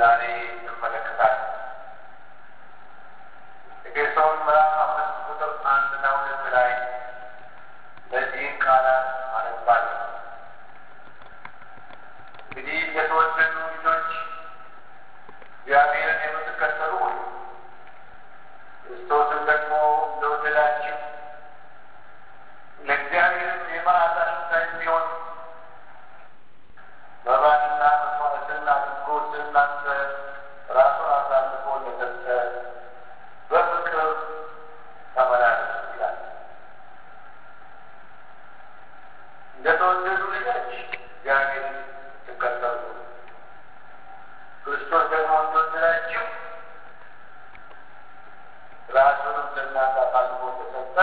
ዛሬ እንመለከታለን። ኤፌሶን ምዕራፍ አምስት ቁጥር አንድና ሁለት ላይ እነዚህን ቃላት አነባለሁ። እንግዲህ የተወደዱ ልጆች እግዚአብሔርን የምትከተሉ ሆይ ክርስቶስን ደግሞ እንደወደዳችሁ ለእግዚአብሔርም የመዓዛ ሽታ የሚሆን መባንና መስዋዕትን አድርጎ ስለ እናንተ ራሱን አሳልፎ ለሰጠ በፍቅር ተመላለሱ ይላል። እንደተወደዱ ልጆች እግዚአብሔርን ትከተሉ ክርስቶስ ደግሞ እንደወደዳችሁ ራሱንም ለእናንተ አሳልፎ ተሰጠ፣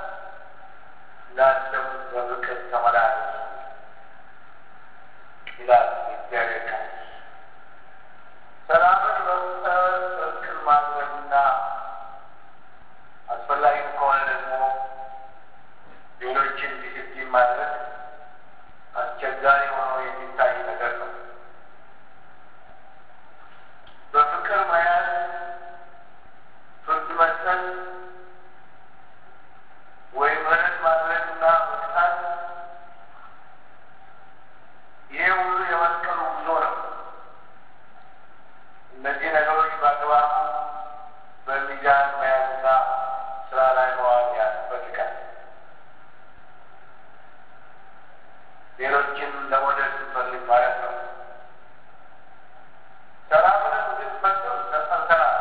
እናንተም በፍቅር ተመላለሱ ይላል የእግዚአብሔር ቃል። ሰላምን መፍጠር እርቅን ማድረግና አስፈላጊ ከሆነ ደግሞ ሌሎችን ዲሲፕሊን ማድረግ አስቸጋሪ ሆኖ የሚታይ ነገር ነው። በፍቅር መያዝ፣ ፍርድ መስጠት ወይም ምህረት ማድረግና መቅጣት ይሄ ሁሉ የመስቀሉ ጉዞ ነው። እነዚህ ነገሮች በአግባቡ በሚዛን መያዝና ስራ ላይ መዋል ያስፈልጋል። ሌሎችን ለመውደድ ስንፈልግ ማለት ነው። ሰላምን እንድትፈጥሩ ተጠርተናል።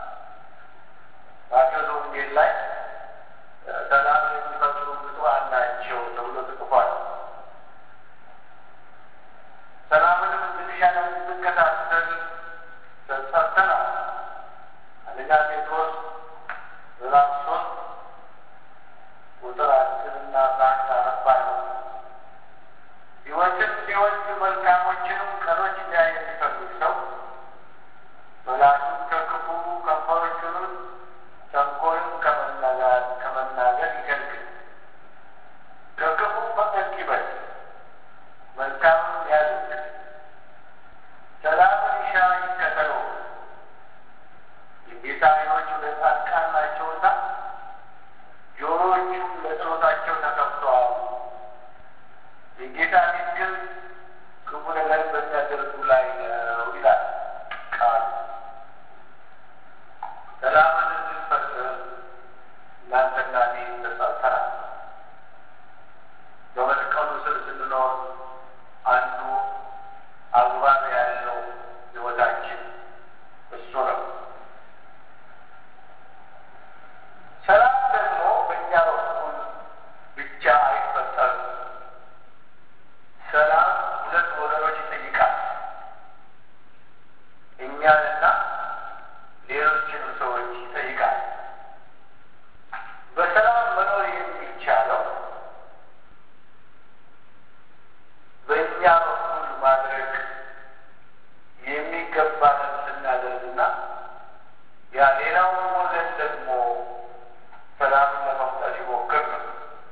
በአገር ወንጌል ላይ ሰላምን የሚፈጥሩ ብፁዓን ናቸው ተብሎ ተጽፏል። ሰላምንም እንድንሻ እንድንከታተል ተጠርተናል። አንደኛ ጴጥሮስ ምዕራፍ ሶስት ቁጥር አስርና አስራ አንድ አነባለሁ። ሕይወትን ሲወድ መልካሞችንም ቀኖች ሊያይ የሚፈልግ ሰው ምላሱን ከክፉ ከንፈሮቹንም ተንኮልን ከመናገር ከመናገር ይከልክል። ከክፉ ፈቀቅ ይበል፣ መልካምን ያድርግ፣ ሰላምን ይሻ ይከተለው። የጌታ ዓይኖች ወደ ጻድቃን ናቸውና ጆሮዎቹም ለጸሎታቸው ተከፍተዋል። የጌታ ፊት ግን ክፉ ነገር በሚያደርጉ ላይ ነው ይላል ቃሉ። ሰላምን እንድንፈጥር እናንተና እኔ ተጠርተናል። በመስቀሉ ስር ስንኖር አንዱ አግባብ ያለው ሕይወታችን እሱ ነው። ሰላም ደግሞ በእኛ በኩል ብቻ አይፈጠርም። ሰላም ሁለት ወገኖች ይጠይቃል። እኛንና ሌሎችንም ሰዎች ይጠይቃል። በሰላም መኖር የሚቻለው በእኛ በኩል ማድረግ የሚገባንን ስናደርግና ያ ሌላውን ወገን ደግሞ ሰላምን ለመፍጠር ሲሞክር ነው።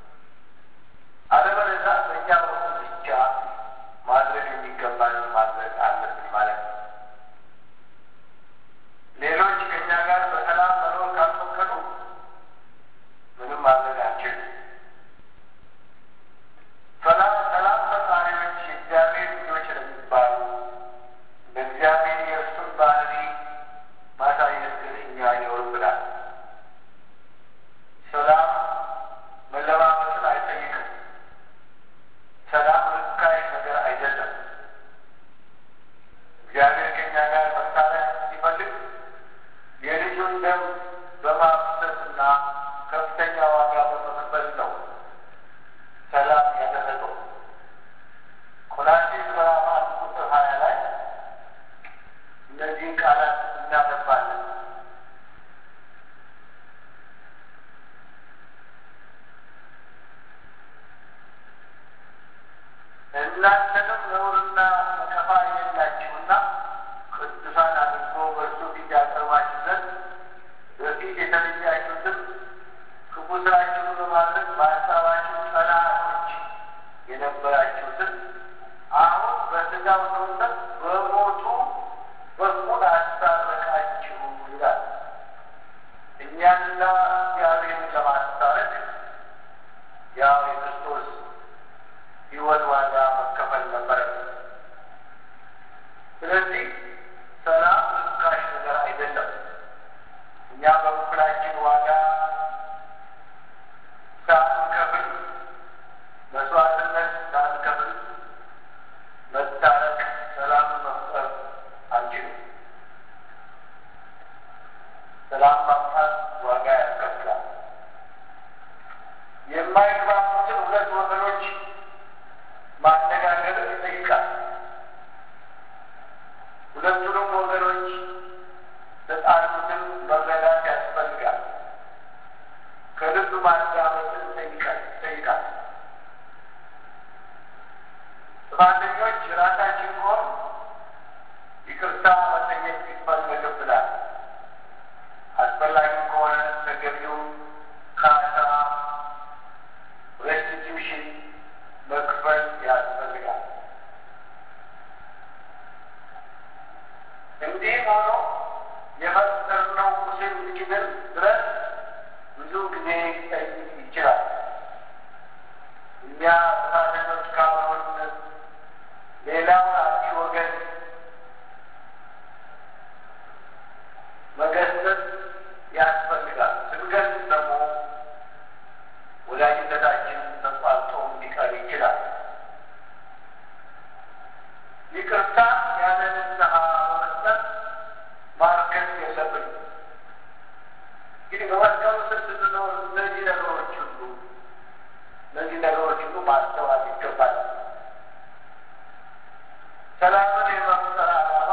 አለበለዚያ በእኛ በኩል ብቻ ማድረግ የሚገባንን ማድረግ አለብን ማለት ነው። ሌሎች ከእኛ ጋር በሰላም መኖር ካልፈቀዱ ምንም ማድረግ አንችልም። ሰላም ሰላም ፈጣሪዎች የእግዚአብሔር ልጆች ለሚባሉ ለእግዚአብሔር የእርሱን ባህሪ ማሳየት ግን እኛ ይኖርብናል። ሰላም መለማመጥን አይጠይቅም። ሰላም ርካሽ ነገር አይደለም። እግዚአብሔር ከእኛ ጋር መሳሪያ ሲፈልግ የልጁን ደም በማፍሰስና ከፍተኛ ዋጋ በመክፈል ነው ሰላም ያደረገው። ቆላስይስ ምዕራፍ አንድ ቁጥር ሀያ ላይ እነዚህን ቃላት እናነባለን። እናንተንም ነውርና ነቀፋ የሌላችሁና ቅዱሳን አድርጎ በእርሱ ፊት ያቀርባችሁ ዘንድ በፊት የተለያችሁትን ክፉ ስራችሁን በማድረግ በሀሳባችሁ ጠላቶች የነበራችሁትን አሁን በስጋው ሰውነት በሞቱ በኩል እንዲህም ሆኖ የፈጠርነው ቁስል እስኪድን ድረስ ብዙ ጊዜ ሊጠይቅ ይችላል። እኛ ጥፋተኞች ካልሆን ሌላውን አጥፊ ወገን መገሰጽ ያስፈልጋል። ስንገስጽ ደግሞ ወዳጅነታችን ተቋርጦ ሊቀር ይችላል። ይቅርታ ያለ ንስሐ በመስጠት ማርከስ የለብንም። እንግዲህ በመስቀሉ ስር ስንኖር እነዚህ ነገሮች ሁሉ እነዚህ ነገሮች ሁሉ ማስተዋል ይገባል። ሰላምን የመፍጠር ዓላማ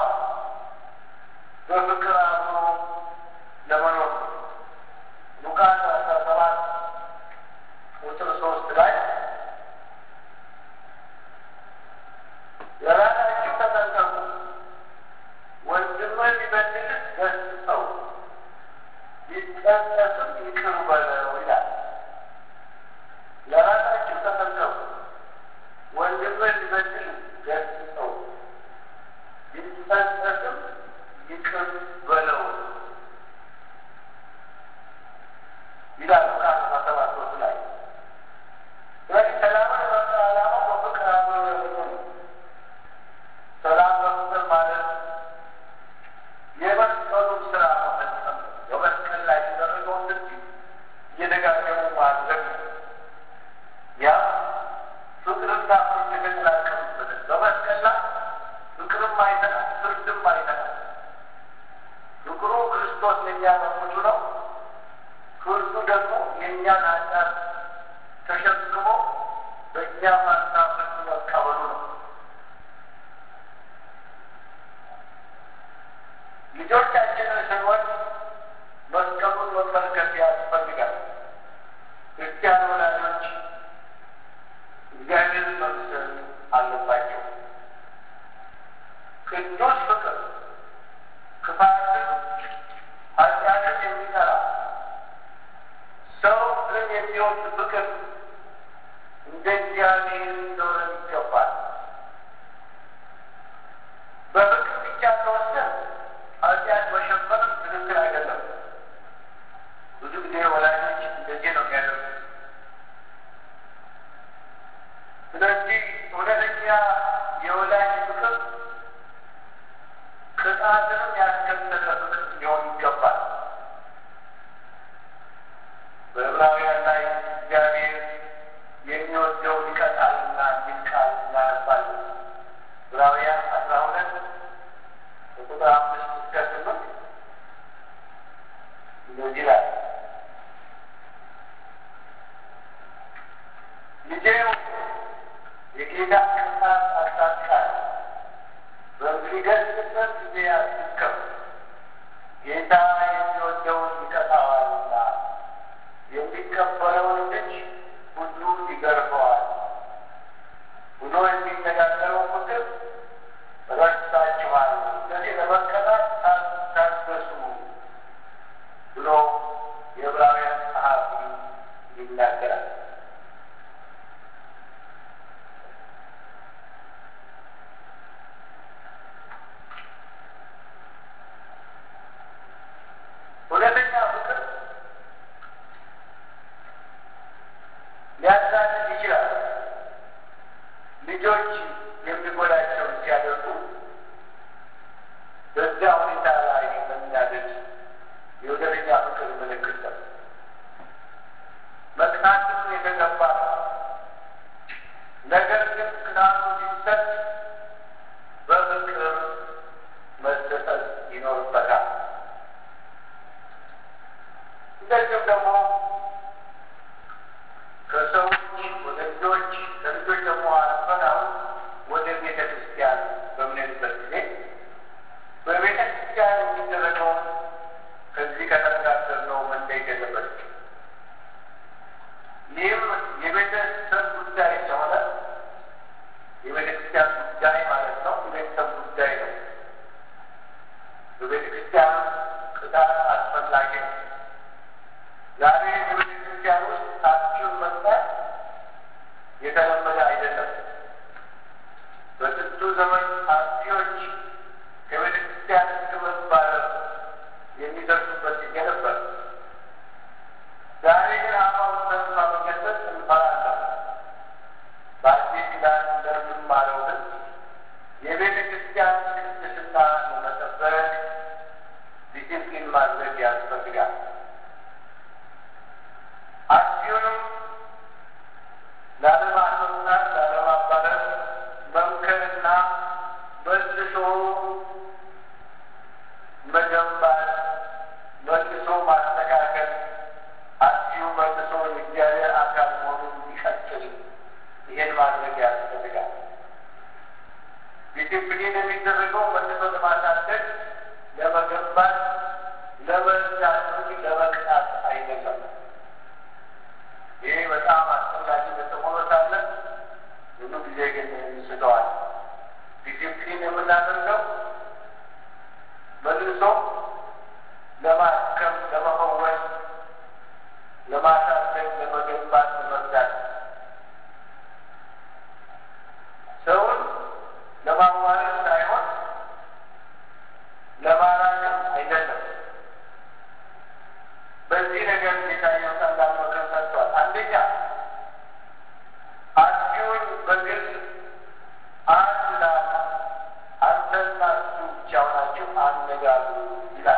በፍቅር አብሮ ለመኖር ነው። ሉቃስ አስራ ሰባት ቁጥር ሶስት ላይ ለራሳችሁ ተጠንቀቁ፣ ወንድምህ ቢበድልህ ገስጸው፣ ቢጸጸትም ይቅር በለው ይላል። ለራሳችሁ ተጠንቀቁ፣ ወንድምህ ቢበድልህ ገስጸው፣ ቢጸጸትም ይቅር በለው ይላል ሉቃስ አስራ ሰባት ሶስት ላይ። ስለዚህ ሰላምን የመፍጠር ዓላማው በፍቅር አብሮ ለመኖር ነው። ሰላም በፍቅር ማለት የመስቀሉን ስራ መፈጸም ነው። በመስቀል ላይ የተደረገውን ድርጊት እየደጋገሙ ማድረግ ነው። ያ ፍቅርና ፍርድ የተቀላቀሉበትን በመስቀል ላይ ፍቅርም አይተናል፣ ፍርድም አይተናል። ፍቅሩ ክርስቶስ ለእኛ መሞቱ ነው። ፍርዱ ደግሞ የእኛን ኃጢአት ተሸክሞ በእኛ ፋንታ ፍርድ መቀበሉ ነው። ልጆቻችንን ስንወድ መስቀሉን መመልከት ያስፈልጋል። ክርስቲያን ወላጆች እግዚአብሔርን መምሰል አለባቸው። ቅዱስ ፍቅር ክፋትን፣ ኃጢአትን የሚጠላ ሰው ግን የሚወድ ፍቅር እንደ እግዚአብሔር እንደሆነ ይገባል። በፍቅር ብቻ ተወሰን ኃጢአት መሸፈንም ትክክል አይደለም። ብዙ ጊዜ ወላጆች እንደዚህ ነው የሚያደርጉት። ስለዚህ እውነተኛ የወላጅ ፍቅር ቅጣትንም ያስከተለ ፍቅር ሊሆን ይገባል። በዕብራውያን ላይ እግዚአብሔር የሚወደው ይቀጣልና የሚል ቃል እናነባለን። ዕብራውያን አስራ ሁለት ከቁጥር አምስት እስከ ስምንት እንደዚህ ይላል። ልጄ የጌታ ቅጣት አቅጣጫል በሚገስጽበት ጊዜ አትከም ጌታ የሚወደውን ይቀጣዋልና የሚቀበለውን ልጅ ሁሉ ይገርፈዋል ብሎ የሚነጋገረው ምክር ረስታችኋል። ስለዚህ ለመቀጣት ታገሱ ብሎ የዕብራውያን ጸሐፊ ይናገራል። እውነተኛ ፍቅር ሊያሳድድ ይችላል። ልጆች የሚጎዳቸው መልሶ መገንባት፣ መልሶ ማስተካከል፣ አጥፊው መልሶ የእግዚአብሔር አካል መሆኑን እንዲቀጥል ይህን ማድረግ ያስፈልጋል። ዲሲፕሊን የሚደረገው መልሶ ለማሳደግ፣ ለመገንባት፣ ለመርዳት እንጂ ለመቅጣት አይደለም። ይሄ በጣም አስፈላጊ ሆኖ ሳለ ብዙ ጊዜ ግን ይስተዋል። ዲሲፕሊን የምናደርገው መልሶ ለማከም፣ ለመፈወስ፣ ለማሳደግ፣ ለመገንባት፣ ለመርዳት ሰውን ለማዋረድ ሳይሆን ለማራገም አይደለም። በዚህ ነገር ጌታ ይወጣላል ምክር ሰጥቷል። አንደኛ አጥፊውን በግልጽ አንድ ላል አንተና እሱ ብቻ ሆናችሁ አነጋግሩ ይላል።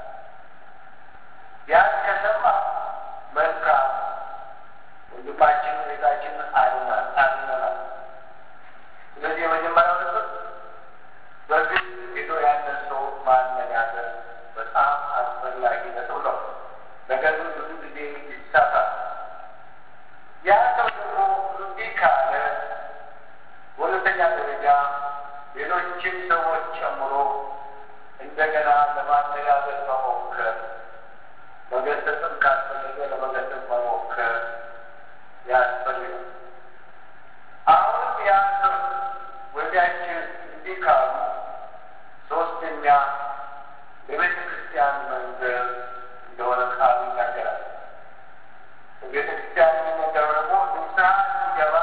ያን ከሰማ መልካም ወንድማችን ቤታችን አድነናል። ስለዚህ የመጀመሪያው ነጥብ በግልጽ ሄዶ ያንን ሰው ማነጋገር በጣም አስፈላጊ ነጥብ ነው። ነገር ግን ብዙ ጊዜ ይሳሳል። ያ ሰው ደግሞ እንዲህ ካለ በሁለተኛ ደረጃ ሌሎችን ሰዎች ጨምሮ እንደገና ለማነጋገር መሞከር፣ መገሰጽም ካስፈለገ ለመገሰጽ መሞከር ያስፈልጋል። አሁንም ያ ሰው ወዲያችን እንዲህ ካሉ ሶስተኛ የቤተ ክርስቲያን መንገድ እንደሆነ ቃሉ ይናገራል። ቤተ ክርስቲያን የሚነገረው ደግሞ ንስሐ ሲገባ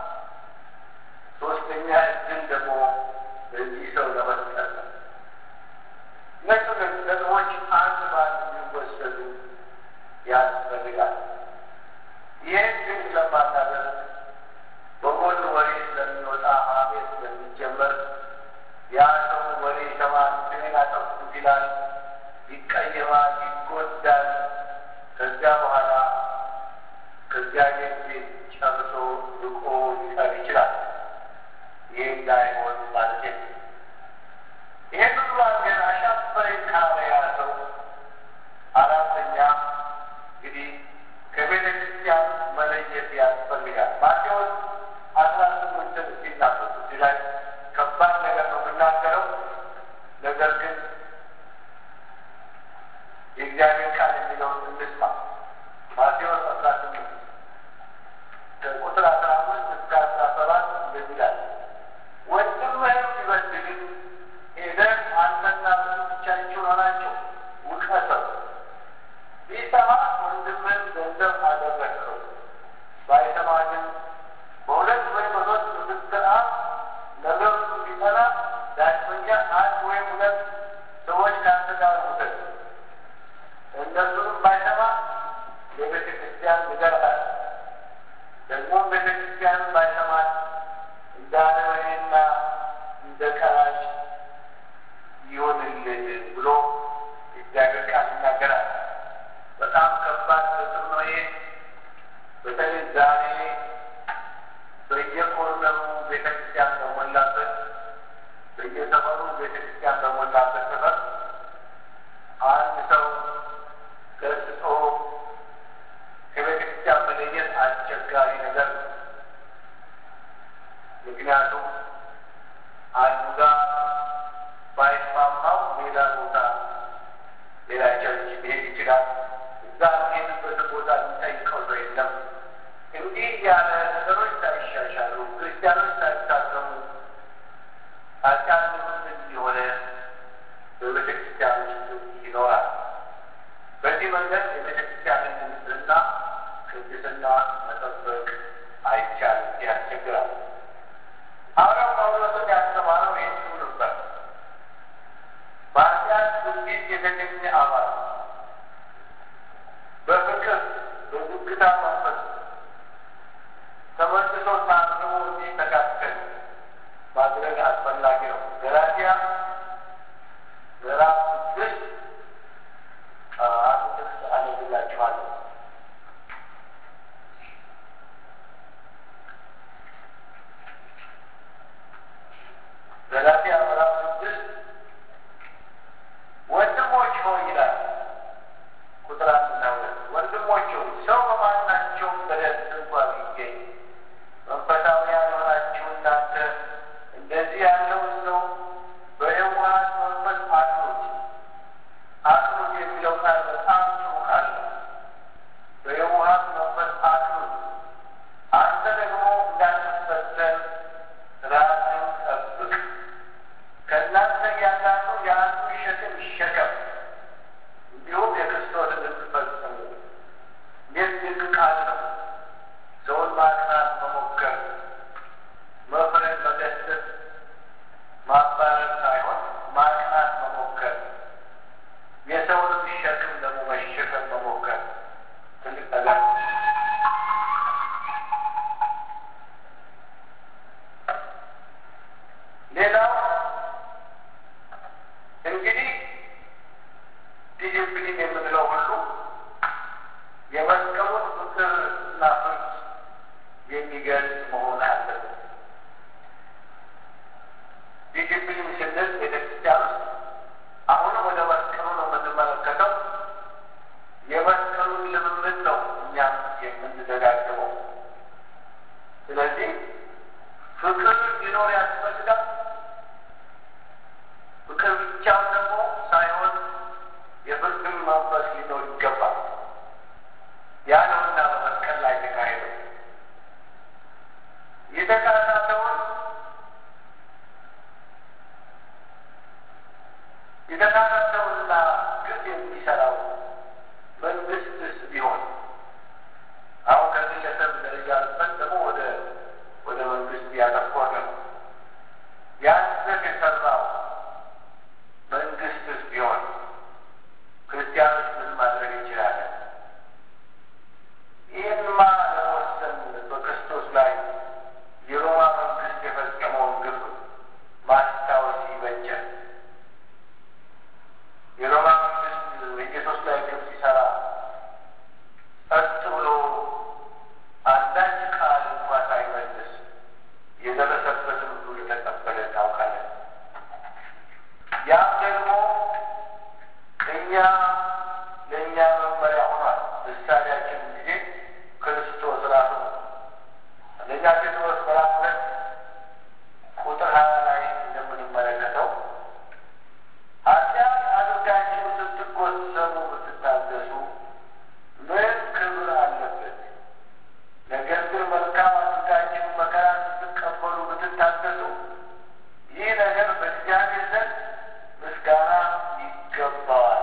ሶስተኛ እድል ደግሞ በዚህ ሰው ለመስጠት ነው። እነሱ ነጥቦች አንድ በአንድ የሚወሰዱ ያስፈልጋል። ይህን ግን ስለማናደርግ በጎን ወሬ ስለሚወጣ ሀሜት ስለሚጀመር ያ ሰው ወሬ ይሰማል፣ ስሜን አጠፉት ይላል፣ ይቀየማል፣ ይጎዳል። ከዚያ በኋላ ከእግዚአብሔር ቤት ጨርሶ ርቆ ሊቀር ይችላል። ይህ እንዳይሆን ማለት ነው። ይህን ሁሉ አድርገን አሻፈረኝ ካለ ያ ሰው አራተኛ እንግዲህ ከቤተ ክርስቲያን መለየት ያስፈልጋል። ማቴዎስ አስራ ስምንትን ሲናገሩ እዚህ ላይ ከባድ ነገር ነው የምናገረው። ነገር ግን የእግዚአብሔር ቃል የሚለውን እንስማ። ማቴዎስ አስራ ስምንት ከቁጥር አስራ አምስት እስከ አስራ ሰባት እንደዚህ ይላል። ወንድምህም ቢበድልህ ሄደህ አንተና እርሱ ብቻችሁን ሆናችሁ ውቀሰው። ቢሰማ ወንድምህን ገንዘብ አደረግኸው፣ ባይሰማ ግን በሁለት ወይም በሶስት ምስክር አፍ ነገሩ ቢጸና ዳግመኛ አንድ ወይም ሁለት ሰዎች ከአንተ ጋር ውሰድ። እነሱንም ባይሰማ የቤተ ክርስቲያን ንገራት። ደግሞ ቤተ ክርስቲያን ባይሰማት እንደ አረመኔና እንደ ቀራጭ ይሆንልህ ብሎ እግዚአብሔር ቃል ይናገራል። በጣም ከባድ ነጥብ ነው ይሄ። በተለይ ዛሬ በየኮርነሩ ቤተክርስቲያን በሞላበት በየሰፈሩ ቤተክርስቲያን በሞላበት ሰፈር አንድ ሰው ገስጾ ከቤተክርስቲያን መለየት አስቸጋሪ ነገር ነው። ምክንያቱም አንዱ ጋር ባይስማማው ሌላ ቦታ ሌላ ቸርች ሊሄድ ይችላል። እዛ ሄድበት ቦታ የሚጠይቀው ሰው የለም። እንዲህ ያለ ነገሮች ሳይሻሻሉ ክርስቲያኖች ሳይታሰሙ ኃጢአት ምንድን የሆነ እንግዲህ ዲሲፕሊን የምንለው ሁሉ የመስቀሉን ፍቅርና ፍርድ የሚገልጽ መሆን አለበት። ዲሲፕሊን ስንል ቤተክርስቲያን ውስጥ አሁንም ወደ መስቀሉ ነው የምንመለከተው። የመስቀሉን ልምምድ ነው እኛም የምንደጋግመው። ስለዚህ ፍቅር ሊኖር ያስፈልጋል። ፍቅር ብቻም ደግሞ ሳይሆን የፍቅር መንፈስ ሊኖር ይገባል። ያ ነውና በመስቀል ላይ የተካሄደው የተካተተውን የተካተተውና ግፍ የሚሰራው መንግስትስ ቢሆን አሁን ከግለሰብ ደረጃ አልፈን ደግሞ ወደ ወደ መንግስት ያተኮረ ነው። ያንን የሰራው መንግስትስ ቢሆን ክርስቲያኖች ምን ማድረግ እንችላለን? ይህንማ ለመወሰን በክርስቶስ ላይ የሮማ መንግስት የፈጸመውን ግፍ ማስታወስ ይበጃል። የሮማ መንግስት በኢየሱስ ላይ ግፍ ሲሰራ ጸጥ ብሎ አንዳች ቃል እንኳ ሳይመልስ የደረሰበትን ሁሉ የተቀበለ ታውቃለን። ያም ደግሞ እኛ ለእኛ መመሪያ ሆኗል። ምሳሌያችን ጊዜ ክርስቶስ ራሱ ነው። አንደኛ ጴጥሮስ ምዕራፍ ሁለት ቁጥር ሀያ ላይ እንደምንመለከተው ኃጢአት አድርጋችሁ ስትጎሰሙ ብትታገሱ ምን ክብር አለበት? ነገር ግን መልካም አድርጋችሁ መከራ ስትቀበሉ ብትታገሱ ይህ ነገር በእግዚአብሔር ዘንድ ምስጋና ይገባዋል።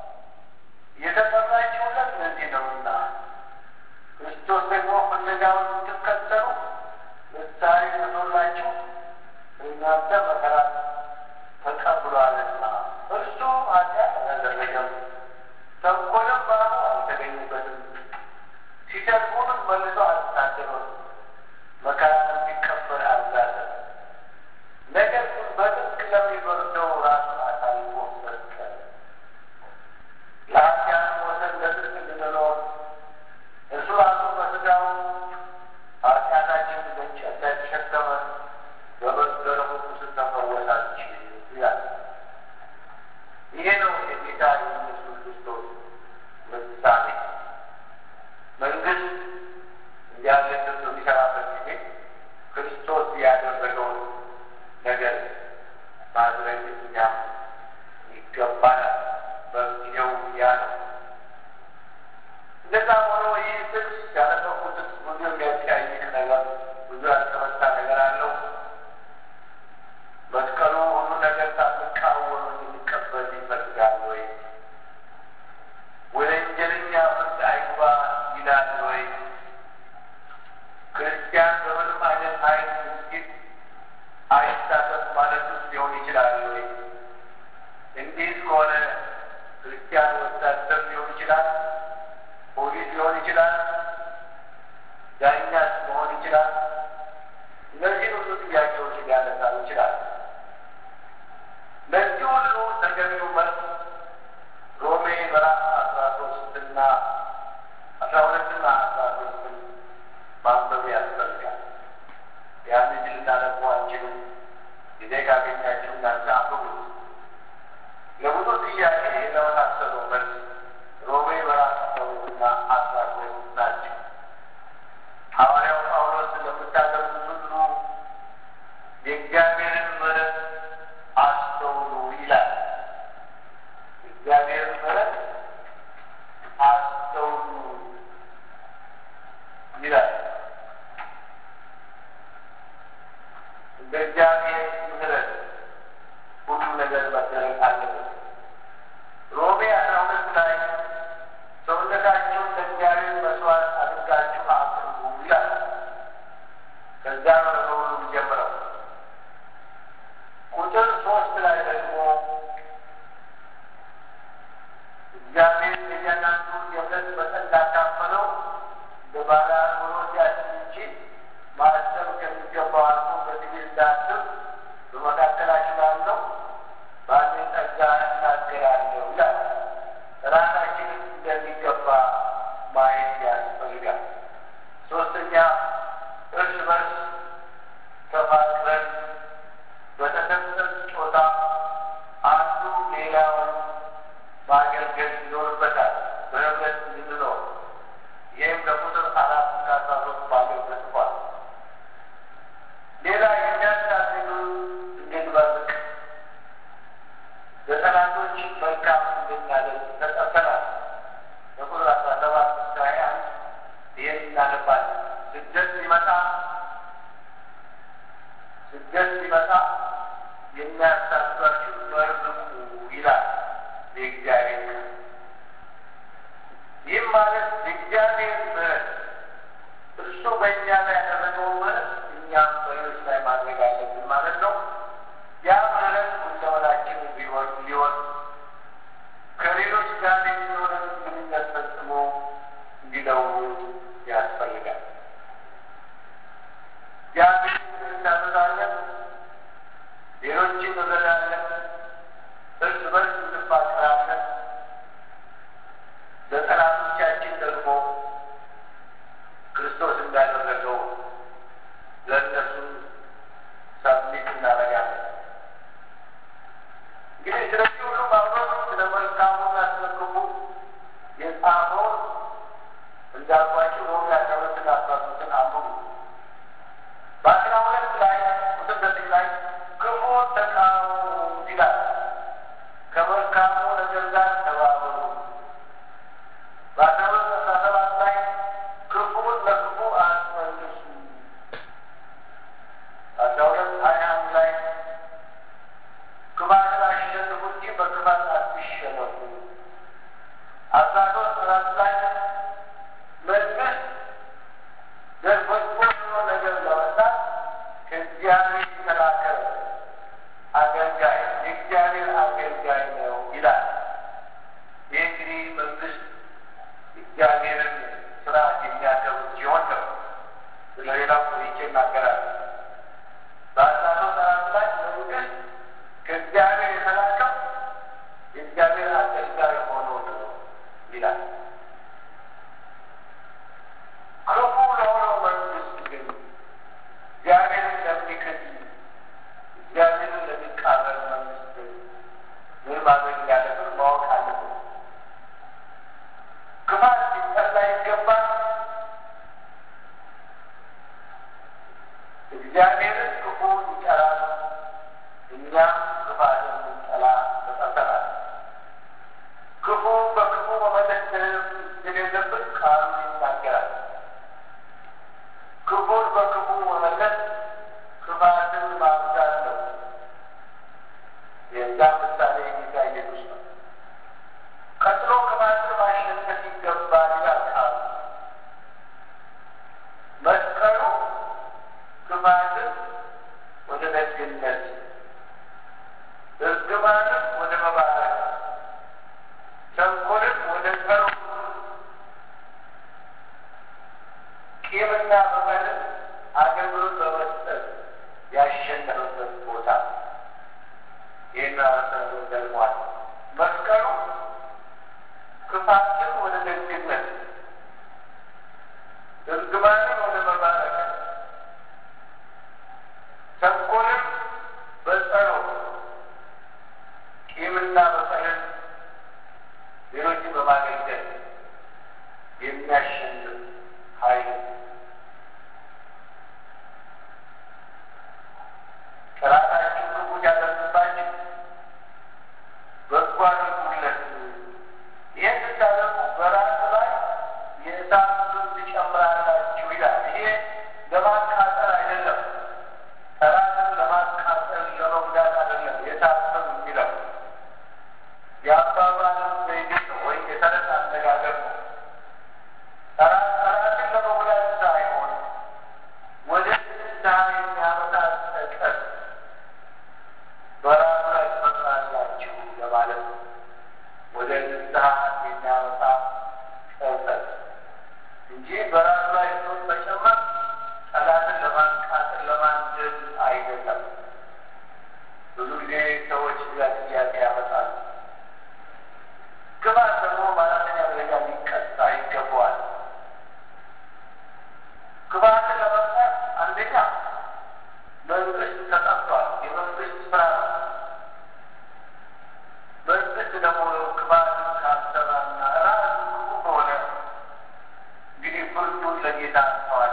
የተጠራችሁለት ለዚህ ነውና ክርስቶስ ደግሞ ፍለጋውን እንድትከተሉ ምሳሌ ትቶላችሁ እናንተ መከራ ተቀብሏልና እርሱ ኃጢአት አላደረገም፣ ተንኮልም በአፉ አልተገኘበትም፣ ሲሰድቡንም መልሶ አልተሳደበም፣ መከራን እንዲቀበል አልዛተም። ነገር ግን በጥብቅ ለሚፈርደው ራሱን አሳልፎ ሰጠ። ለኃጢአት ወሰን ለጽድቅ እንድንኖር እርሱ ራሱ በሥጋው ኃጢአታችንን በእንጨት ላይ ተሸከመ፣ በመስቀሉ ቁስል ተፈወሳችሁ ይላል። ይሄ ነው የጌታ የኢየሱስ ክርስቶስ ምሳሌ። መንግስት እንዲያለ በሚሰራበት ጊዜ ክርስቶስ ያደረገውን ነገር ማድረግ እኛም ይገባናል። በጊዜው ያ ነው። እንደዛ ሆኖ ይህ ጥቅስ ያነበብኩት ጥቅስ ብዙ የሚያጠያይቅ ነገር ብዙ ያልተመታ ነገር አለው። መስቀሉ ሁሉ ነገር ሳትቃወሙ የሚቀበል ይፈልጋል ወይ? ወንጀለኛ ፍርድ አይግባ ይላል ወይ? ክርስቲያን በምንም አይነት አይን ምስጊድ አይሳተፍ ማለት ውስጥ ሊሆን ይችላል ወይ? እንዲህ ከሆነ ክርስቲያን ወታደር ሊሆን ይችላል፣ ፖሊስ ሊሆን ይችላል፣ ዳኛስ መሆን ይችላል። እነዚህ ሁሉ ጥያቄዎች ሊያነሳ ይችላል። ለዚህ ሁሉ ተገቢው መልስ ሮሜ ምዕራፍ አስራ ሶስትና አስራ ሁለትና አስራ ሶስትን ማንበብ ያስፈልጋል። ያን እጅ ልናነቡ አንችልም። ጊዜ ካገኛችሁ እናንተ አንብቡት። ለብዙ ጥያቄ ለመሳሰሉ መልስ ሮሜ ምዕራፍ አስራ ሁለትና አስራ ሶስት ናቸው። ሐዋርያው ጳውሎስ ለምታደርጉት ሁሉ የእግዚአብሔርን ምሕረት አስተውሉ ይላል። እግዚአብሔርን ምሕረት አስተውሉ ይላል። እንደ እግዚአብሔር ምሕረት ሁሉ ነገር መደረግ አለበት። ሮሜ አስራ ሁለት ላይ ሰውነታችሁን ለእግዚአብሔር መስዋዕት አድርጋችሁ አቅርቡ ይላል። ከዛ ነው ነገር ሁሉ የሚጀምረው። ቁጥር ሶስት ላይ ደግሞ እግዚአብሔር የእያንዳንዱ የእምነት መጠን እንዳካፈለው እንደ ባለ አእምሮ ሲያስብ እንጂ ማሰብ ከሚገባው አልፎ በትዕግስት እንዳስብ በመካከላችሁ ላለው ባለኝ ጸጋ የሚያሳዷችሁ መርምቁ ይላል የእግዚአብሔር ቃል። ይህም ማለት የእግዚአብሔር ምሕረት እርሱ በእኛ ላይ ያደረገው ምሕረት እኛም በሌሎች ላይ ማድረግ አለብን ማለት ነው። ያ ምሕረት ሁለመናችን ቢሆን ሊሆን ከሌሎች ጋር የሚኖረን ግንኙነት ፈጽሞ እንዲለውጥ ያስፈልጋል። እግዚአብሔር እንታዘዛለን፣ ሌሎችን እንረዳለን፣ እርስ በርስ እንፋቀራለን። ለጠላቶቻችን ደግሞ ክርስቶስ እንዳደረገው ለእነሱ ሰብሚት እናደርጋለን። እንግዲህ ስለዚህ ሁሉ ጳውሎስ ስለ መልካሙና ስለ ክፉ የጻፈውን እንዳልኳችሁ ሮሜ አስራ ሁለትና አስራ ሶስትን አንብቡ። በአስራ ሁለት ላይ ቁጥር ዘጠኝ ላይ ክፉ ተቃወሙ ይላል። ከመልካሙ ነገር ጋር ተባበሩ። በአስራ ሁለት አስራ ሰባት ላይ ክፉን ለክፉ አትመልሱ። አስራ ሁለት ሀያ አንድ ላይ ክፋትን አሸንፉ እንጂ በክፋት አትሸነፉ። አስራ ሶስት አራት ላይ መንግስት በጎ ነገር ለመስራት ከእግዚአብሔር የተላከ አገልጋይ የእግዚአብሔር አገልጋይ ነው ይላል። ይህ እንግዲህ መንግስት እግዚአብሔርን ስርዓት የሚያከብር ሲሆን ነው። ስለሌላው ቆይቼ እናገራለሁ። በአስራ ሶስት አራት ላይ መንግስት ከእግዚአብሔር የተላከው የእግዚአብሔር አገልጋይ ሆኖ ነው ይላል። ክፉ ለሆነው መንግስት ግን እግዚአብሔርን ለሚክድ እግዚአብሔርን ለሚቃረን መንግስት ግን ምን ማድረግ እንዳለብን ማወቅ አለብን። ክፋት ሊጠላ ይገባል። እግዚአብሔርን ክፉ ይጠላል። እኛም ክፋትን ልንጠላ ተጠርተናል። ክፉ በክፉ መመለስ እንደሌለብን ቃሉ ይናገራል። ክፉን በክፉ መመለስ ክፋትን ማብዛት ነው። የዛ ምሳሌ ጌታ ኢየሱስ ነው። ቀጥሎ ክፋትን ማሸነፍ ይገባል ይላል ቃሉ። መስቀሉ ክፋትን ወደ ደግነት፣ እርግማንን ወደ መባረክ፣ ተንኮልን ወደ ጸሎት፣ ቂምና በቀልን አገልግሎት በመስጠት ያሸነፈበት ቦታ ይህን አረሰሩ ደግሟል። መስቀሉ ክፋትን ወደ ደግነት፣ እርግማንን ወደ መባረክ፣ ተንኮልን በጸሎት ቂምና በቀልን ሌሎችን በማገልገል የሚያሸንፍ ኃይል ጠላታችሁ ክፉ ያደርስባችሁ በጎ አድርጉለት። ይህን ስታደርጉ በራስ ላይ የእሳት ፍም ትጨምራላችሁ ይላል። ይሄ ለማቃጠል አይደለም፣ ጠላትን ለማቃጠል ለመጉዳት አይደለም። የእሳት ፍም የሚለው የአባባልን ዘይቤ ነው ወይም የተረት አነጋገር ነው። ጠላት ጠላትን ለመጉዳት ሳይሆን ወደ ንስሐ የሚያመጣ ጸጸት በራሱ ላይ ትፈጥራላችሁ ለማለት ነው። ወደ ንስሐ የሚያመጣ ጸጸት እንጂ በራሱ ላይ ሰውን መጨመር ጠላትን ለማቃጠል ለማንደድ አይደለም። ብዙ ጊዜ ሰዎች እዛ ጥያቄ ያመጣሉ። ክፋት ደግሞ በአራተኛ ደረጃ ሊቀጣ ይገባዋል። ክፋትን ለመቅጣት አንደኛ መንግስት ተጠርቷል። የመንግስት ስራ ነው። መንግስት ደግሞ ክፋትን ካሰራና ራሱ ክፉ ከሆነ እንግዲህ ፍርዱን ለጌታ አንተዋል።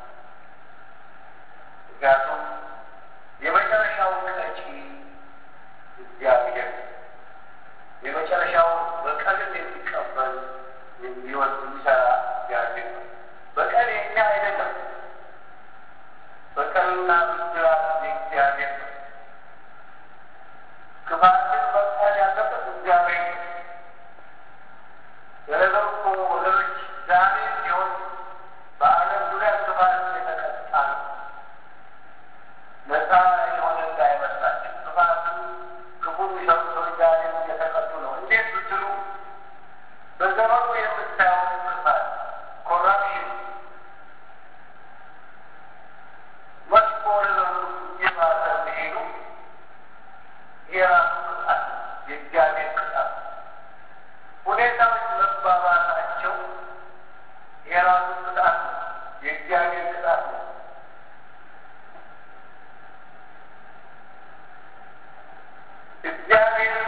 ምክንያቱም የመጨረሻው ቀጪ እግዚአብሔር የመጨረሻው በቀልን የሚቀበል የሚወድ የሚሰራ እግዚአብሔር ነው። በቀል የኛ አይደለም። በቀልና ብድራት የእግዚአብሔር ነው። የራሱ ቅጣት የእግዚአብሔር ቅጣት ሁኔታዎች መባባሳቸው የራሱ ቅጣት ነው፣ የእግዚአብሔር ቅጣት ነው። እግዚአብሔር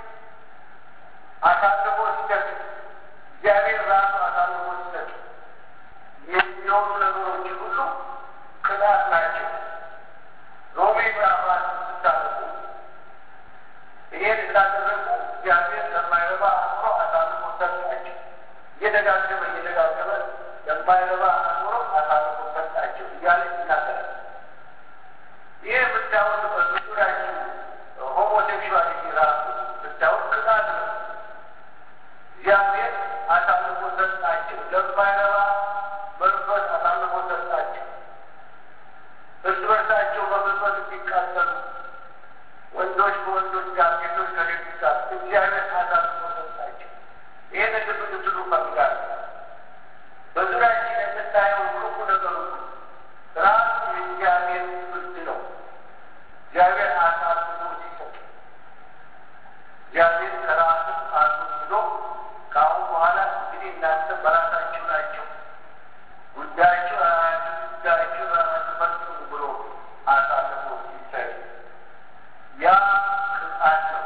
አሳልፎ ሲሰጥ እግዚአብሔር ራሱ አሳልፎ ሲሰጥ የሚሆኑ ነገሮች ሁሉ ቅጣት ናቸው። ሮሜ ምዕራፍ አንድ ስታነቡ ይሄን እንዳደረጉ እግዚአብሔር ለማይረባ አእምሮ አሳልፎ ሰጣቸው። እየደጋገመ እየደጋገመ ለማይረባ አእምሮ አሳልፎ ሰጣቸው እያለ ይናገራል። ይህ የምታዩት በዙሪያችሁ ሆሞሴክሹዋሊቲ ራሱ ብታዩት ቅጣት ነው። እግዚአብሔር አሳልፎ ሰጣቸው፣ ለማይረባ መንፈስ አሳልፎ ሰጣቸው። እርስ በርሳቸው በመንፈስ እንዲቃጠሉ ወንዶች በወንዶች ጋር፣ ሴቶች ከሴቶች ጋር እግዚአብሔር አሳልፎ ሰጣቸው። ይህን ልብ ልትሉ እፈልጋለሁ። በዙሪያችን የምናየው ክፉ ነገር ሁሉ ራሱ የእግዚአብሔር ፍርድ ነው። እግዚአብሔር አሳልፎ ሲሰጥ እግዚአብሔር ከራሱ አስወስዶ ከአሁን በኋላ እንግዲህ እናንተ በራሳችሁ ናቸው ጉዳያችሁ ራሳችሁ ጉዳያችሁ ራሳችሁ ፈጽሙ ብሎ አሳልፎ ሲሰጥ ያ ቅጣት ነው።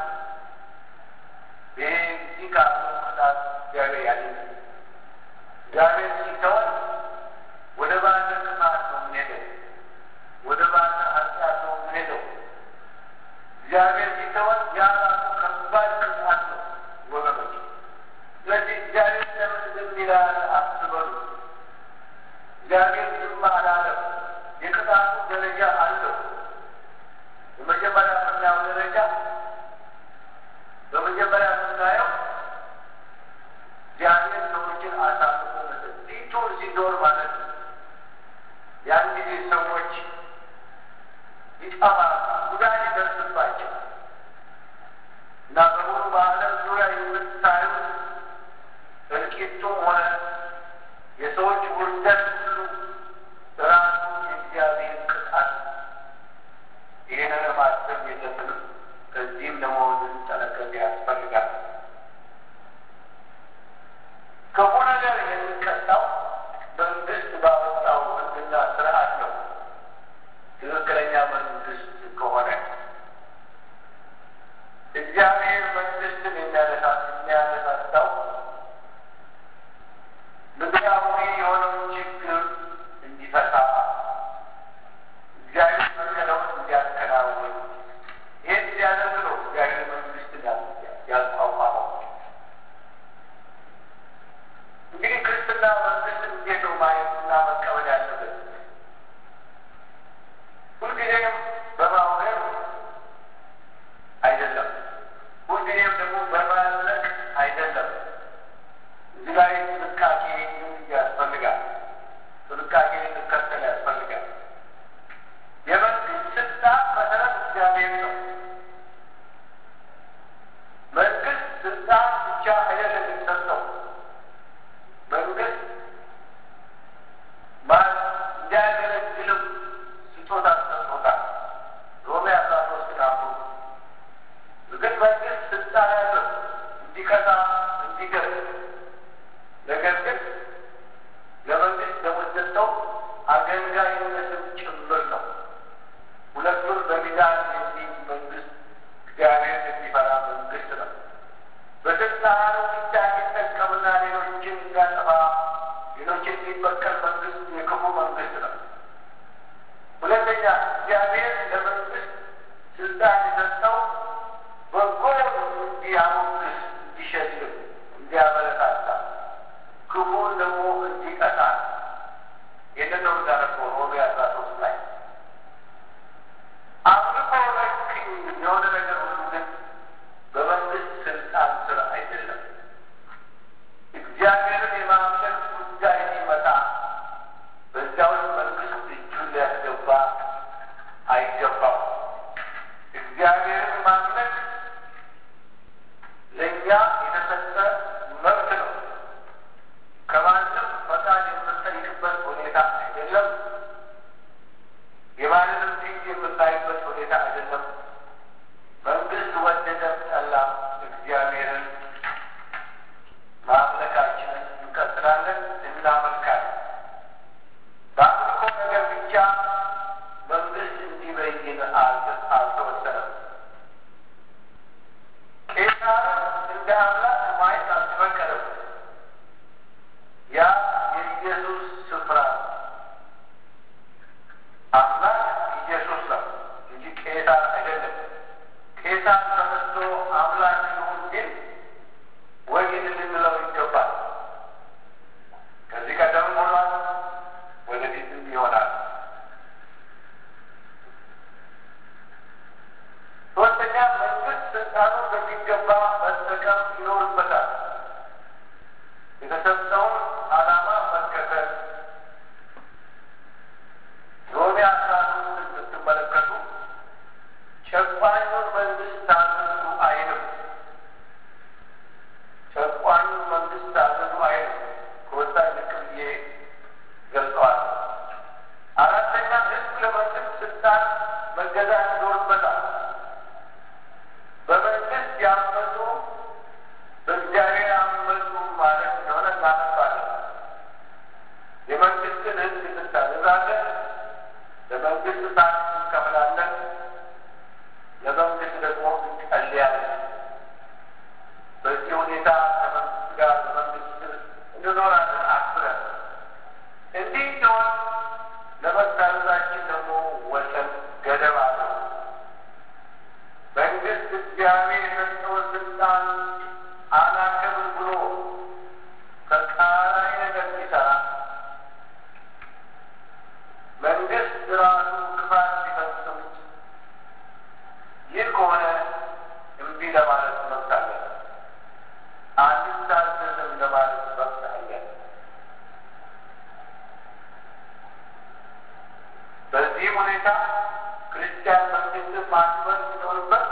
ይህ እዚህ ካለው ቅጣት እግዚአብሔር ያድነን። እግዚአብሔር ሲተወን ወደ ባሰ ቅጣት ነው የምንሄደው። ወደ ባሰ ኃጢአት ነው የምንሄደው። እግዚአብሔር ሲተወን ያ ራሱ ከባድ ቅጣት ነው ወገኖች። ስለዚህ እግዚአብሔር ለምን ዝም ይላል አትበሉ። እግዚአብሔር ዝም አላለም። የቅጣቱ ደረጃ አለው። የመጀመሪያ የምናየው ደረጃ በመጀመሪያ የምናየው እግዚአብሔር ሰዎችን አሳልፎ መስጠት ፊቱ ሲዞር ማለት ነው። ያን ጊዜ ሰዎች ይጠፋሉ፣ ጉዳት ይደርስባቸው እና በሙሉ በዓለም ዙሪያ የምታዩት እልቂቱም ሆነ የሰዎች ውርደት ሁሉ ራሱ የእግዚአብሔር ቅጣት ነው። ይህንን ማሰብ የለብንም። ከዚህም ደግሞ ልንጠነቀቅ ያስፈልጋል። ክፉ ነገር የሚቀጣው መንግስት ባወጣው ሕግና ስርዓት ነው። ትክክለኛ መንግስት ከሆነ እግዚአብሔር መንግስትን የሚያነሳ የሚያነሳሳው ምድራዊ የሆነውን ችግር እንዲፈታ እግዚአብሔር ፈቀደውን እንዲያከናውን ይህን እንዲያደርግ ነው እግዚአብሔር አምላክ ይሁን ግን ወይን ልንለው ይገባል። ከዚህ ቀደም ሆኗል፣ ወደፊትም ይሆናል። ሶስተኛ መንግስት ስልጣኑ በሚገባ መጠቀም ይኖርበታል። የተሰጠውን ዓላማ መከተል ሮሜ አስራ አምስት ስትመለከቱ ጨቋኙን መንግስት ታዘዙ አይልም። ጨቋኙን መንግስት ታዘዙ አይልም። ከወሳኝ ልክ ብዬ ገልጸዋል። አራተኛ ህዝብ ለመንግስት ስልጣን መገዛት ይኖርበታል። በመንግስት ያመፁ በእግዚአብሔር አመፁ ማለት እንደሆነ እናነባለን። የመንግስትን ህዝብ እንታዘዛለን። ለመንግስት ታክስ እንከፍላለን። ለመንግስት ደግሞ እንጸልያለን። በዚህ ሁኔታ ከመንግስት ጋር በመንግስት እንኖራለን አክብረን። እንዲህ ሲሆን ለመታዘዛችን ደግሞ ወሰን ገደብ አለው። መንግስት እግዚአብሔር የሰጠውን ስልጣን አላከብር ብሎ ተቃራኒ ነገር ሲሰራ መንግስት ራሱ ክፋት ሲፈጽም ይህ ከሆነ እምቢ ለማለት መብት አለን። አንታዘዝም ለማለት መብት አለን። በዚህም ሁኔታ ክርስቲያን መንግስትን ማክበር ሲኖርበት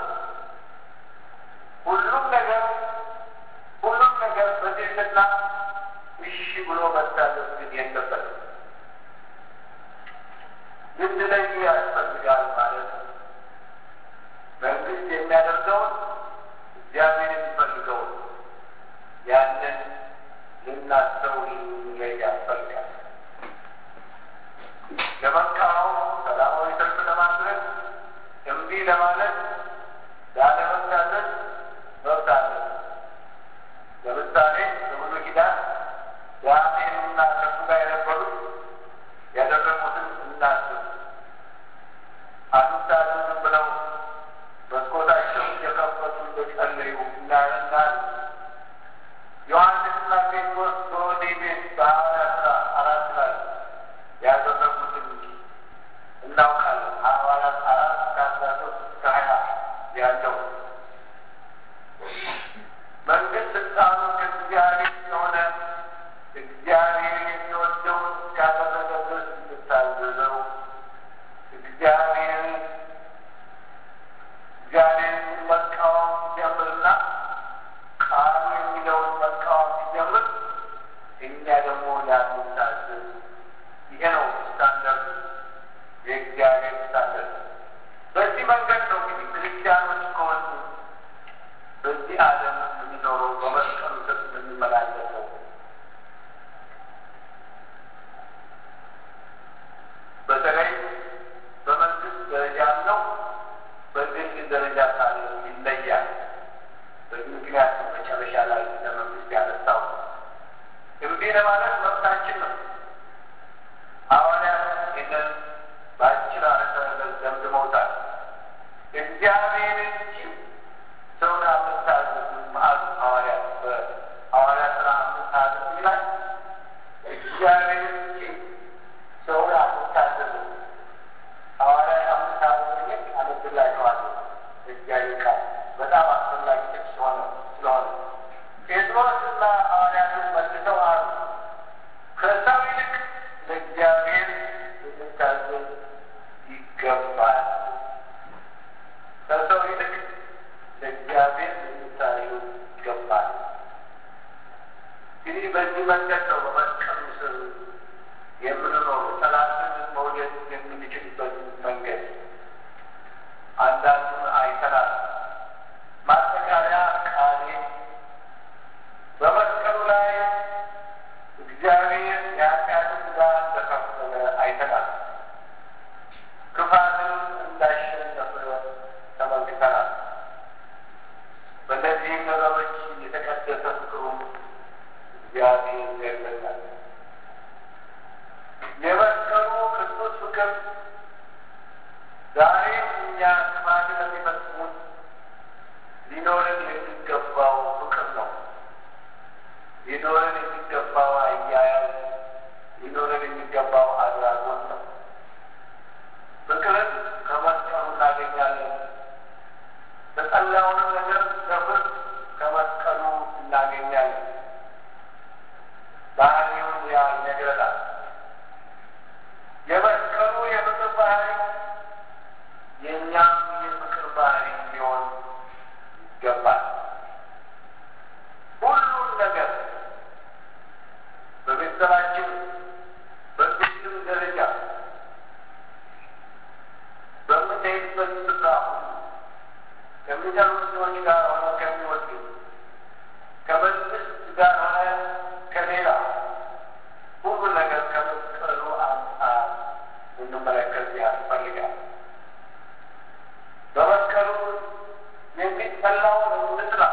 ሁሉም ነገር ሁሉም ነገር በትህትና እሺ ብሎ መታዘዝ ግን የለበትም። ልንለይ ያስፈልጋል ማለት ነው። መንግስት የሚያደርገውን እግዚአብሔር የሚፈልገውን ያንን ልናስተውል ልንለይ ያስፈልጋል። ለመቃወም ሰላማዊ ሰልፍ ለማድረግ እምቢ ለማለት ላለመታዘዝ መብት አለ። ለምሳሌ በብሉይ ኪዳን ዳንኤልና ከሱ ጋር የነበሩት ያደረጉትን እናስብ። አንታዘዝም ብለው መስኮታቸው እየከፈቱ እንደጸለዩ እናያለን። ዮሐንስና ጴጥሮስ በወህኒ ቤት በሐዋርያት ሥራ አራት ላይ ያደረጉትን እናውቃለን። ሐዋርያት አራት ከአስራ ሶስት እስከ ሀያ ያለው መንግስት ስልጣኑ ከእግዚአብሔር የሆነ እግዚአብሔር የሚወደውን እስካደረገ ድረስ እንድታዘዘው እግዚአብሔር እግዚአብሔርን መቃወም ሲጀምርና ቃሉ የሚለውን መቃወም ሲጀምር እኛ ደግሞ ላንታዘዝ ይሄ ነው ስታንደርድ፣ የእግዚአብሔር ስታንደርድ። በዚህ መንገድ ነው እንግዲህ ክርስቲያኖች ከሆኑ በዚህ ዓለም የሚኖረው በመስቀሉ ስር የምንመላለሰው። በተለይ በመንግስት ደረጃ ነው፣ በግል ደረጃ ካለ ይለያል። በዚህ ምክንያት መጨረሻ ላይ ለመንግስት ያነሳው እምቢ ለማለት መብታችን ነው። ሐዋርያት ይህንን በአጭር አረፍተ ነገር ደምድመውታል። እግዚአብሔር እንጂ ሰውን አምስታዘዝም አሉ ሐዋርያት በሐዋርያት ሥራ አምስት ሀያ ዘጠኝ ላይ እግዚአብሔር እንጂ ሰውን አምስታዘዝም ሐዋርያት አምስት ሀያ ዘጠኝ አነብላችኋለሁ። እግዚአብሔር ቃል በጣም አስፈላጊ ጥቅስ ሆነ ስለሆነ ጴጥሮስና ሐዋርያትን መልሰው አሉ ከሰው ይልቅ ለእግዚአብሔር ልንታዘዝ ይገባል። ከሰው ይልቅ ለእግዚአብሔር ልንታዘዝ ይገባል። እንግዲህ በዚህ መንገድ ነው በመስቀሉ ስር የምንኖረው ጠላትን መውደድ የምንችልበት መንገድ አንዳንዱን አይተናል። ማጠቃለያ ቃሌ በመስቀሉ ላይ እግዚአብሔር የኃጢአትን ዕዳ እንደከፈለ አይተናል። ክፋትን እንዳሸነፈ ተመልክተናል። በእነዚህም ነገሮች የተቀደሰ ፍቅሩን እግዚአብሔር ገለጻል። ሌላውን ነገር በፍርድ ከመስቀሉ እናገኛለን። ባህሪውን ያ ይነግረናል። የመስቀሉ የፍቅር ባህሪ የእኛም የፍቅር ባህሪ ሊሆን ይገባል። ሁሉን ነገር በቤተሰባችን በግልም ደረጃ በምንሄድበት ስፍራ ሁሉ ከሚጠሩ ሰዎች ጋር ሆነ ከሚወዱ ከመንግስት ጋር ሆነ ከሌላ ሁሉ ነገር ከመስቀሉ አንጻር እንመለከት ያስፈልጋል። በመስቀሉ የሚጠላውን እንጥላ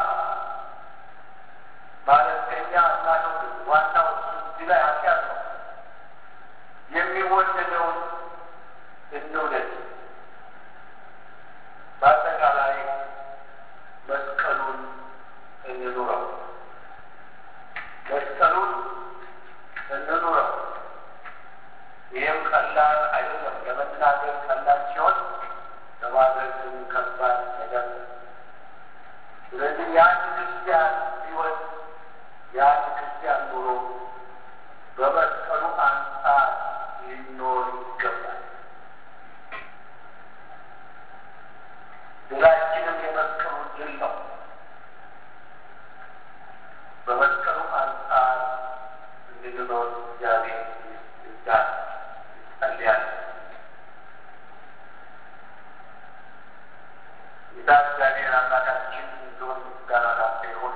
ማለት ከኛ እናቶች ዋናው እዚህ ላይ ኃጢአት ነው። የሚወደደውን እንውደድ። በአጠቃላይ መስቀሉን እንኑረው። መስቀሉን እንኑረው። ይህም ቀላል አይደለም። ለመናገር ቀላል ሲሆን ለማድረግ ግን ከባድ ነገር ነው። ስለዚህ የአንድ ክርስቲያን ሕይወት የአንድ ክርስቲያን ኑሮ በመስቀሉ አንጻር ሊኖር ይገባል። ድላችንም የመስቀሉ ድል ነው። በመስቀሉ አንጻር እንድንኖር እግዚአብሔር ይርዳን። እንጸልያለን። ጌታ እግዚአብሔር አምላካችን እንደሆን ምስጋና ላንተ ይሁን።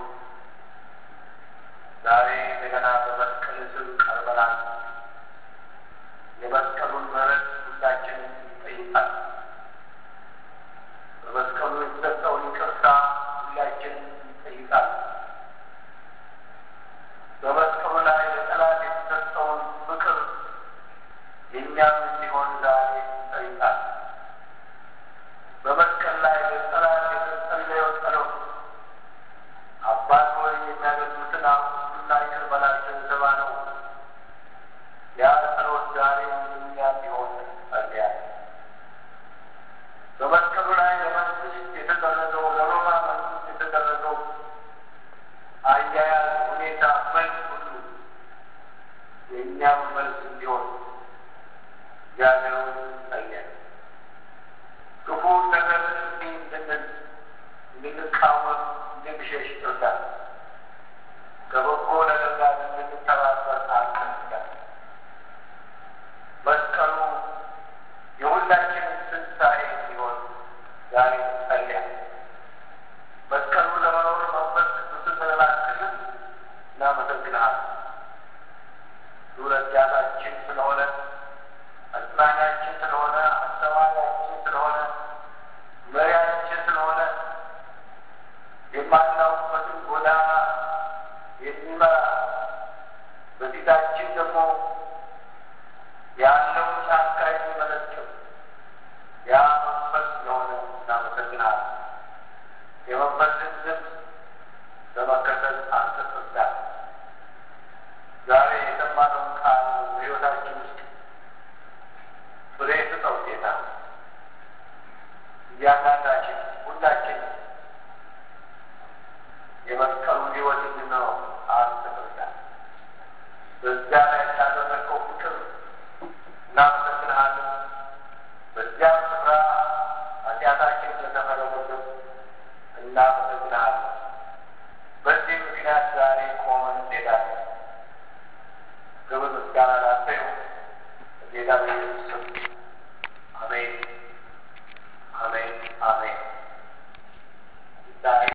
ዛሬ እንደገና በመስቀል ስር ቀርበናል። የመስቀሉን ምሕረት ሁላችንን ይጠይቃል። በመስቀሉ የተሰጠውን ይቅርታ ሁላችንን ይጠይቃል። በመስቀሉ ላይ ለጠላት የተሰጠውን ፍቅር የእኛም እንዲሆን ዛሬ ይጠይቃል። በመስቀል ላይ ለጠላት የተጸለየው ጸሎት አባት ሆይ የሚያደርጉትን አቁና ይቅር በላቸው የተባለው ያ ጸሎት ዛሬ የኛ እንዲሆን ጸልያለሁ። በመስቀሉ ላይ ለመንግስት የተደረገው ለሮማ መንግስት የተደረገው አያያዝ ሁኔታ መልስ ሁሉ የእኛም መልስ እንዲሆን እግዚአብሔርን ጸልያለሁ። ክፉ ነገር እንዲህ እንድንል እንድንቃወም እንድንሸሽ ይርዳል። ከበጎ ነገር ጋር እንድንተባበር አልፈልጋል። መስቀሉ የሁላችን ትንሣኤ እንዲሆን ዛሬ ጸልያለሁ። መስቀሉ ለመኖር መንፈስ ቅዱስን ስለላክልን እናመሰግንሃለን። ረዳታችን ስለሆነ አጽናኛችን ስለሆነ አስተማሪያችን ስለሆነ መሪያችን ስለሆነ የማናውቅበትን ጎዳና የሚመራ በፊታችን ደግሞ ያለውን ጫካ የሚመለከት ያ መንፈስ ስለሆነ እናመሰግናለን። የመንፈስን ድምፅ በመከተል አንተ ትርዳን። ዛሬ የሰማነውን ቃል በሕይወታችን ውስጥ ፍሬ ስጠው ጌታ። እያንዳንዳችን ሁላችን የመስቀሉን ሕይወት እንድንኖር አንተ ትርዳን። በዚያ ላይ ስላደረግከው ፍቅር እናመሰግንሃለን። በዚያም ስፍራ ኃጢአታችን ስለተፈረደብን እናመሰግንሃለን። በዚህ ምክንያት ዛሬ ቆመን እንሄዳለን። ክብር ምስጋና ላንተ ይሁን። ጌታ በኢየሱስ